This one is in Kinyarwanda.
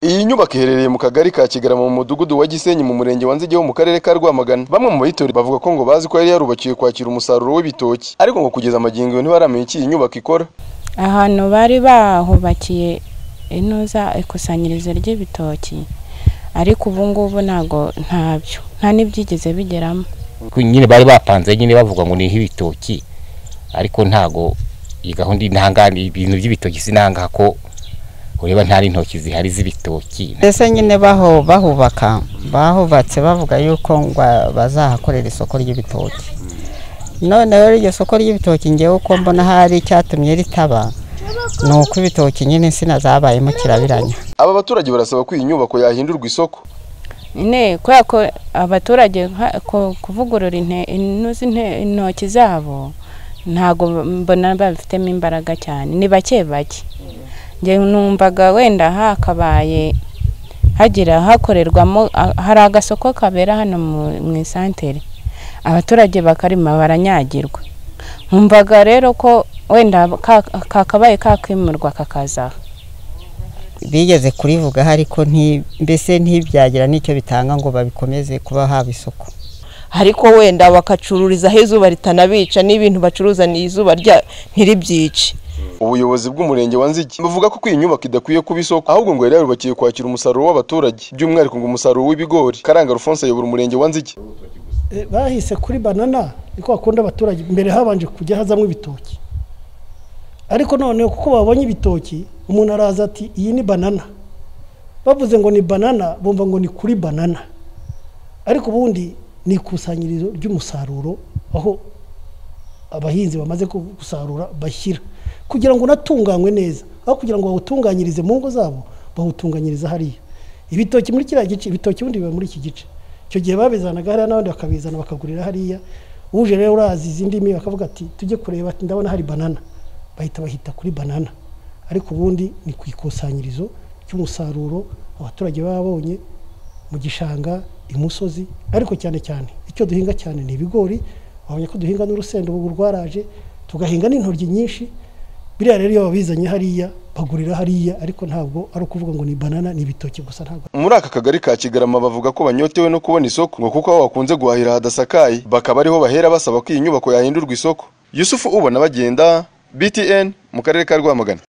Iyi nyubako iherereye mu kagari ka Kigarama mu mudugudu wa Gisenyi mu murenge wa Nzige ho mu karere ka Rwamagana bamwe mu bayitori bavuga ko ngo bazi ko yari yarubakiwe kwakira umusaruro w'ibitoki ariko ngo kugeza magingo iyo ntibaramenya icyo iyi nyubako ikora ahantu bari bahubakiye inoza ikusanyirizo ry'ibitoki ariko ubu ngubu ntabwo ntabyo nta n'ibyigeze bigeramo nyine bari bapanze nyine bavuga ngo niho ibitoki ariko ntago iyi gahunda intangane ibintu by'ibitoki sinanga ko ureba nta n'intoki zihari z'ibitoki mbese nyine baho bahubaka bahubatse bavuga yuko ngo bazahakorera isoko ry'ibitoki none rero iryo soko ry'ibitoki ngewe uko mbona hari icyatumye ritaba ni uko ibitoki nyine insina zabayemo kirabiranya aba baturage barasaba ko iyi nyubako yahindurwa isoko nyine kubera ko abaturage nka- ku- kuvugurura inte- inuzi inte- intoki zabo ntabwo mbona babifitemo imbaraga cyane ni bake bake njye numvaga wenda hakabaye hagira hakorerwamo a- hari agasoko kabera hano mu- mu isantere abaturage bakarima baranyagirwa nkumvaga rero ko wenda ka- kakabaye kakimurwa kakazaho bigeze kurivugaho ariko nti- mbese ntibyagira n'icyo bitanga ngo babikomeze kuba haba isoko ariko wenda bakacururizaho izuba ritanabica n'ibintu bacuruza ni izuba rya- ntiribyice ubuyobozi bw'umurenge wa Nzige buvuga ko iyi nyubako idakwiye kuba isoko ahubwo ngo yari yarubakiwe kwakira umusaruro w'abaturage by'umwihariko ngo umusaruro w'ibigori Karanga Alphonse ayobora umurenge wa Nzige Eh, bahise kuri banana niko bakunda abaturage mbere habanje kujya hazamo ibitoki ariko noneho kuko babonye ibitoki umuntu araza ati iyi ni banana bavuze ngo ni banana bumva ngo ni kuri banana ariko ubundi ni ikusanyirizo ry'umusaruro aho abahinzi bamaze ku- gusarura bashyira kugira ngo unatunganywe neza aho kugira ngo bawutunganyirize mu ngo zabo bawutunganyiriza hariya ibitoki muri kiriya gice ibitoki ubundi biba muri iki gice icyo gihe babizanaga hariya n'abandi bakabizana bakagurira hariya uje rero urazi izi ndimi bakavuga ati tujye kureba ati ndabona hari banana bahita bahita kuri banana ariko ubundi ni ku ikusanyirizo ry'umusaruro abaturage baba babonye mu gishanga imusozi ariko cyane cyane icyo duhinga cyane ni ibigori wabonye ko duhinga n'urusenda ubu rwaraje tugahinga n'intoryi nyinshi biriya rero iyo babizanye hariya bagurira hariya ariko ntabwo ari ukuvuga ngo ni banana ni ibitoki gusa ntabwo muri aka kagari ka Kigarama bavuga ko banyotewe no kubona isoko ngo kuko aho bakunze guhahira hadasakaye bakaba ariho bahera basaba ko iyi nyubako yahindurwa isoko Yusufu ubona bagenda BTN mu karere ka Rwamagana